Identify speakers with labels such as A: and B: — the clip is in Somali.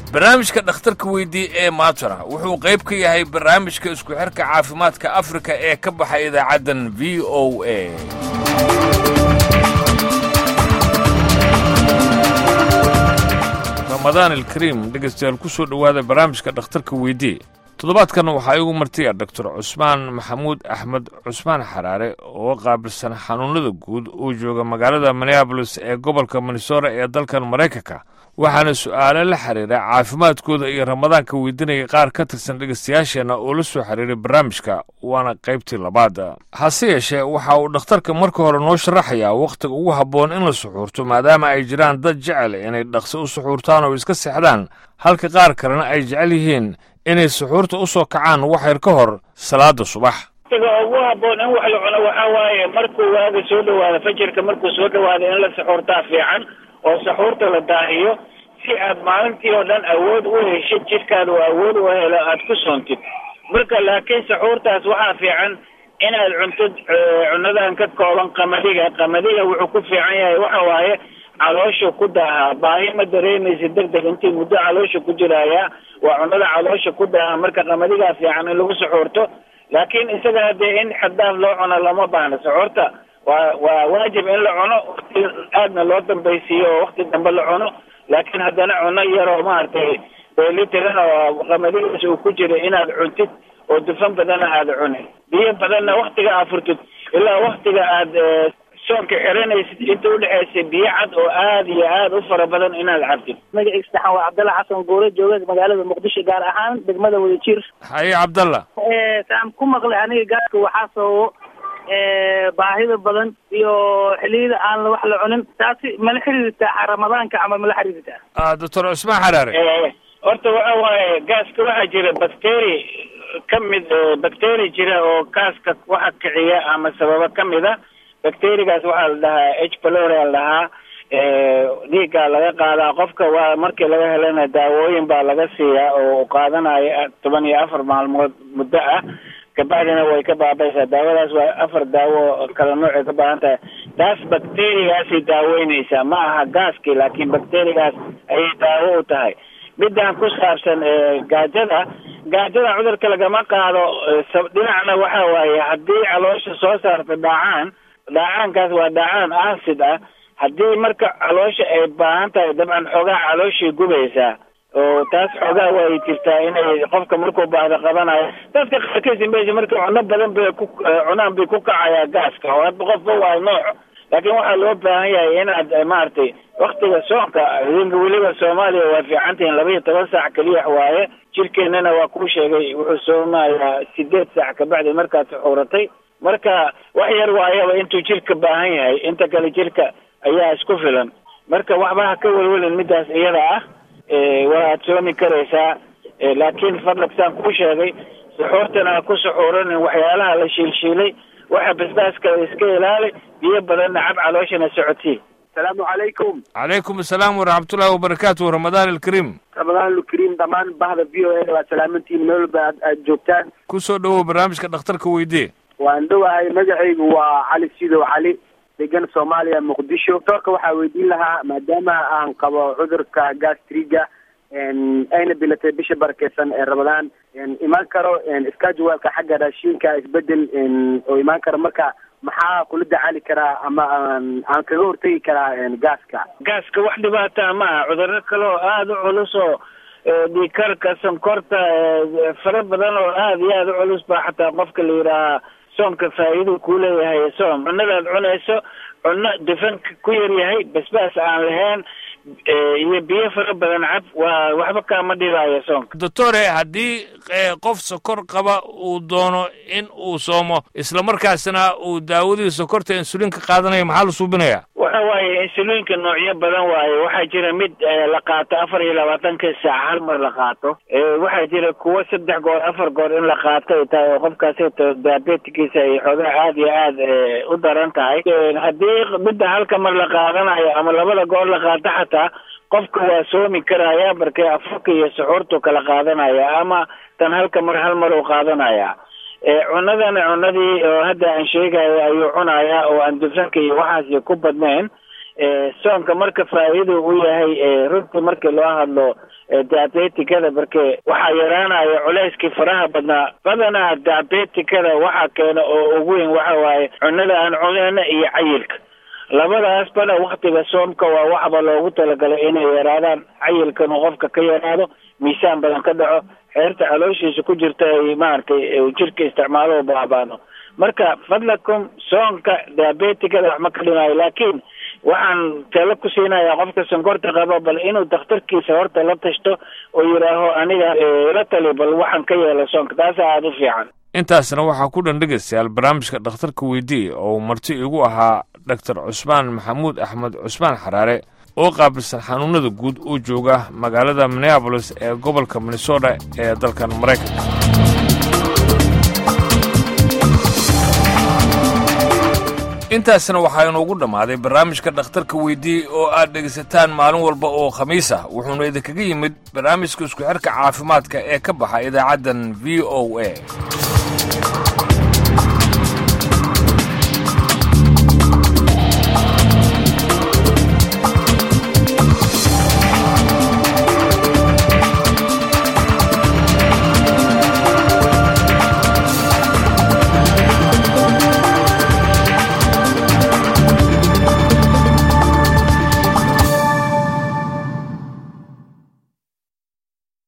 A: barnaamijka dhakhtarka weydii ee maatara wuxuu qayb ka yahay barnaamijka isku xirka caafimaadka afrika ee ka baxay idaacaddan v o a ramadaan alkariim dhegaystayaal ku soo dhowaada barnaamijka dhakhtarka weydii toddobaadkan waxaa igu martiya doctor cusmaan maxamuud axmed cusmaan xaraare oo qaabilsan xanuunada guud uu jooga magaalada minneabolis ee gobolka minnesota ee dalkan maraykanka waxaana su'aale la xiriira caafimaadkooda iyo ramadaanka weydiinaya qaar ka tirsan dhegaystayaasheenna oo la soo xiriiray barnaamijka waana qaybtii labaad hase yeeshee waxa uu dhakhtarka marka hore noo sharaxayaa wakhtiga ugu habboon in la suxuurto maadaama ay jiraan dad jecel inay dhaqso u suxuurtaan oo iska seexdaan halka qaar kalena ay jecel yihiin inay suxuurta u soo kacaan wax yar ka hor salaada subax
B: waqtiga ugu habboon in wax la cuno waxaa waaye markuu waaga soo dhawaado fajirka markuu soo dhawaado in la suxuurtaa fiican oo saxuurta la daahiyo si aad maalintii oo dhan awood u heshid jidhkaada oo awood u helo aad ku soontid marka laakiin saxuurtaas waxaa fiican inaad cuntid cunadan ka kooban qamadiga qamadiga wuxuu ku fiican yahay waxa waaye caloosha ku daahaa baahi ma dareemaysa deg deg intii muddo caloosha ku jiraayaa waa cunada caloosha ku daaha marka qamadigaa fiican in lagu saxuurto laakiin isaga haddee in xaddaaf loo cuno lama baahno saxuurta waa waa waajib in la cuno wakti aadna loo dambaysiiyo oo wakti dambe la cuno laakiin haddana cuno yaroo maaragtay dheelitiran oo qamadigaas uu ku jira inaad cuntid oo dufan badana aada cunin biyo badanna waktiga aad furtid ilaa waktiga aad soonka xiranaysid inta udhexaysa biyo cad oo aad iyo aad u fara badan inaad cabtid
C: magaciisa saxan waa cabdalla xasan guure jooga magaalada muqdisho gaar ahaan degmada wadajir
A: haye cabdalla
C: saan ku maqlay aniga gaarka waxaa sababo baahida badan iyo xiliyada aan wax la cunin taasi mala xiriirtaa ramadaanka ama mala xiriirtaa
A: doctor cusmaan xaraare
B: horta waxa waaye gaaska waxaa jira bacteri ka mid bacteri jira oo gaaska waxa kiciya ama sababa ka mid a bacterigaas waxaa la dhahaa h pylori la dhahaa dhiiggaa laga qaadaa qofka waa markii laga helana daawooyin baa laga siiyaa oo qaadanayo toban iyo afar maalmood muddo ah kabacdina way ka baabaysaa daawadaas waa afar daawo kala noocay ka baahan tahay taas bacterigaasay daaweyneysaa ma aha gaaskii laakiin bacterigaas ayay daawo u tahay midaan ku saabsan gaajada gaajada cudurka lagama qaado dhinacna waxa waaye haddii caloosha soo saarta dhaacaan dhaacaankaas waa dhaacaan acid ah haddii marka caloosha ay baahan tahay dabcan xoogaa calooshay gubaysaa oo taas xoogaa way jirtaa inay qofka markuu baahdo qabanayo dadka qaarkiisa meesha markii cuno badan bay ku cunaan bay ku kacayaa gaaska oo hadba qofba waa nooc laakiin waxaa loo baahan yahay inaad maaragtay waktiga soonka idinka weliba soomaaliya waa fiican tihiin laba iyo toban saac keliya waaye jirkeennana waa kuu sheegay wuxuu soomayaa sideed saac kabacdi markaad suxuuratay marka wax yar waayaba intuu jirka baahan yahay inta kale jirka ayaa isku filan marka waxba ha ka welwelin midaas iyada ah waaad soomi karaysaa laakiin fadlag saan kuu sheegay suxuurtana ha ku suxuuranin waxyaalaha la shiilshiilay waxa basbaaska iska ilaali biyo badanna cab calooshana socodsii
C: asalaamu calaykum
A: calaykum asalaam waraxmatullahi wabarakaatu ramadaan alkariim
C: ramadaan alkariim dhammaan bahda v o a waa salaamantiin meel walba aad aad joogtaan
A: ku soo dhowow barnaamijka dhakhtarka weydee
C: waan dhowahay magacaygu waa cali sidow cali degan soomaaliya muqdisho doctorka waxaa weydiin lahaa maadaama aan qabo cudurka gastriga ayna bilatay bisha barakeysan ee ramadaan imaan karo scheduleka xagga raashinka isbedel oo imaan karo marka maxaa kula dacaali karaa ama aan aan kaga hortegi karaa gaaska
B: gaaska wax dhibaataa ma aha cudurro kale oo aada u culus oo dhiikarka sonkorta fara badan oo aada iyo aada u culus baa xataa qofka la yidhaahaa soomka faa'iiduu kuu leeyahay soom cunadaad cunayso cunno dufanka ku yar yahay basbaas aan lahayn iyo biyo fara badan cab waa waxba kaama dhibaayo soonka
A: doctore haddii qof sokor qaba uu doono in uu soomo isla markaasna uu daawadii sokorta insuliinka qaadanayo maxaa la suubinayaa
B: waxa waaye insuliinka noocyo badan waaye waxaa jira mid la qaato afar iyo labaatanka saac hal mar la qaato waxaa jira kuwo saddex goor afar goor in la qaato ay tahay oo qofkaasi diabetikiisa ay xoogaa aad iyo aad u daran tahay haddii midda halka mar la qaadanayo ama labada goor la qaato xataa qofka waa soomi karaya markee afurka iyo suxuurtu kala qaadanaya ama tan halka mar hal mar uu qaadanaya cunadana cunadii oo hadda aan sheegayo ayuu cunayaa oo aan dufanka iyo waxaasi ku badnayn soonka marka faa'iida u yahay runtii markii loo hadlo diabetikada marke waxaa yaraanaya culeyskii faraha badnaa badanaa diabetikada waxaa keena oo ugu weyn waxa waaye cunada aan cuneyna iyo cayilka labadaasbana waktiga soomka waa waxba loogu talagalay inay yaraadaan cayilkan uu qofka ka yaraado miisaan badan ka dhaco xeerta calooshiisa ku jirta ay maaragtay jirka isticmaalo baabaano marka fadlakum soonka diabetikada wax ma ka dhimaayo laakiin waxaan talo ku siinayaa qofka sonkorta qabo bal inuu dakhtarkiisa horta la tashto oo yidhaaho aniga la tali bal waxaan ka yeela soonka taasa aada u fiican
A: intaasna waxaa ku dhan dhegaystayaal barnaamijka dhakhtarka weydii oo uu marti igu ahaa doctor cusmaan maxamuud axmed cusmaan xaraare oo qaabilsan xanuunada guud oo jooga magaalada minneabolis ee gobolka minnesota ee dalkan maraykanka intaasna waxaa inuugu dhammaaday barnaamijka dhakhtarka weydii oo aad dhegaysataan maalin walba oo khamiis ah wuxuuna idinkaga yimid barnaamijka isku xirka caafimaadka ee ka baxa idaacaddan v o a